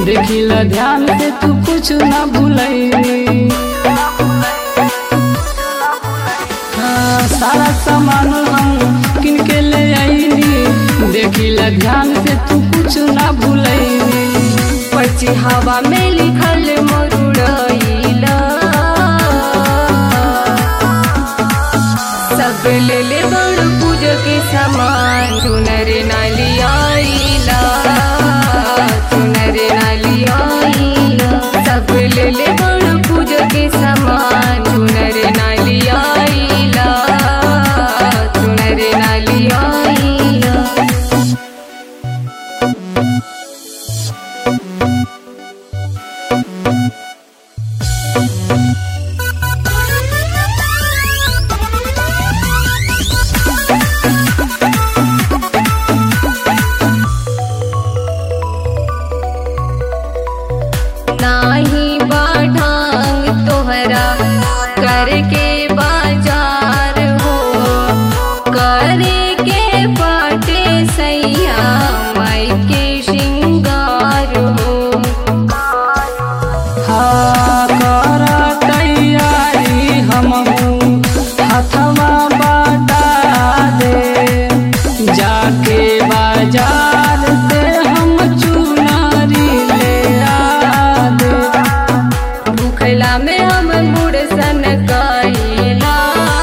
देखिला ध्यान से तू कुछ ना भूलई हाँ, सारा सामान हम किन के ले आईनी देखिला ध्यान से तू कुछ ना भूलई पर्ची हवा में लिखल मरुड़ैला सब ले ले बड़ पूजा के सामान चुनर नाली आईला चुनर नाली आईला सब ले ले बड़ पूजा के सामान चुनर नाली आईला चुनर नाली आईला नाही बाढ़ांग तोहरा करके बाजार हो करे के पाटे सैया माई के श्रृंगार हो हाँ कर तैयारी हमहू हथवा बटा दे जाके बाजार से हम चुनारी ले आ दे भूखला में हम मुड़ सन कैला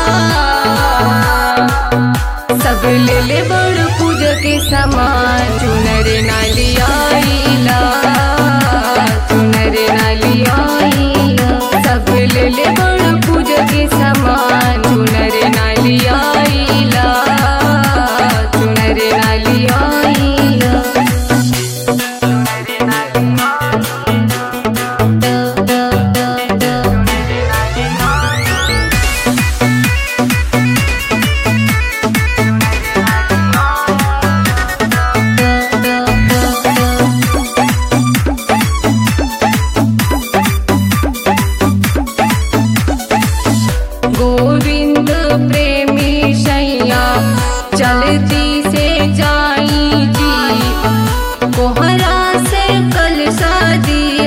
सब ले ले बड़ पूजा के सामान चुनर नाली आईला चुनर नाली आईला सब ले ले बड़ पूजा के सामान चुनर नाली आईला चुनर नाली आईला गोविंद प्रेमी सैया चलती से जाई जी कोहरा से कल शादी